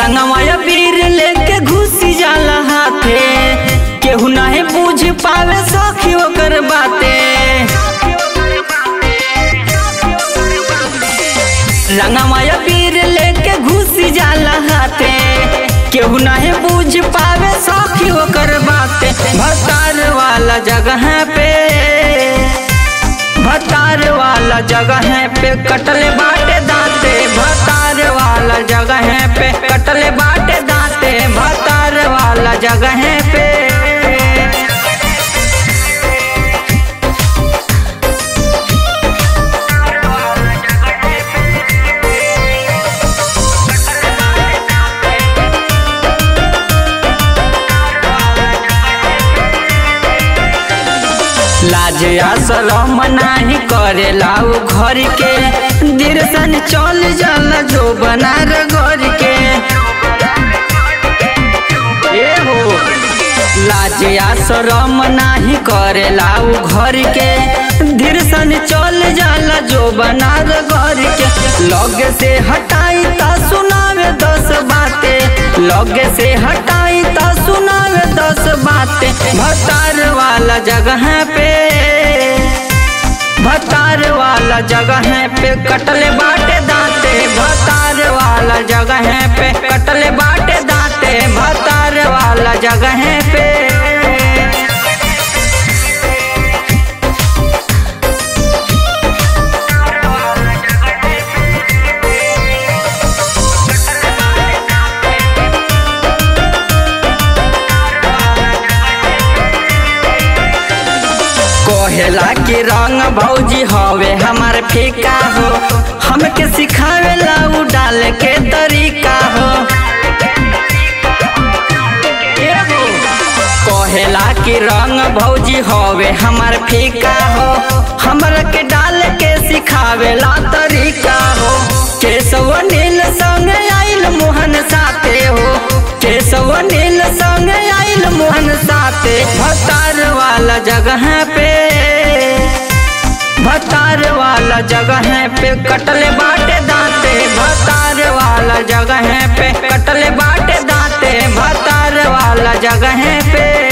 रंगमाया वीर लेके घुसी जाला हाथे केहू नाही पूछ पावे सखी ओकर बाते रंगमाया वीर लेके घुसी जाला हाथे केहू नाही पूछ पावे सखी ओकर बाते भतार वाला जगह पे भतार वाला जगह पे कटले बाटे दांते भतार वाला जगह पे कटले बाटे दांते भतार वाला जगह पे लाज या शरम नाही करेला उ घर के दिरसन चल जाला जो बनार घर के ए हो लाज या शरम नाही करेला उ घर के दिरसन चल जाला जो बनार घर के लगे से हटाई ता सुनावे दस बाते लगे से हटाई ता सुनावे दस बाते भतार वाला जगह पे भतार वाला जगह पे कटले बाटे दांते भतार वाला जगह पे कटले बाटे दांते भतार वाला जगह पे कहेला कि रंग भौजी हवे हमार फीका हो हमके सिखावेला उ डाल के तरीका हो ए हो, कहेला कि रंग भौजी हवे हमार फीका हो हमरा के डाल के सिखावेला तरीका हो केशव नील संग आइल मोहन साथे हो केशव नील संग आइल मोहन साथे भतार वाला जगह पे भतार वाला जगह पे कटले बाटे दांते भतार वाला जगह पे कटले बाटे दांते भतार वाला जगह पे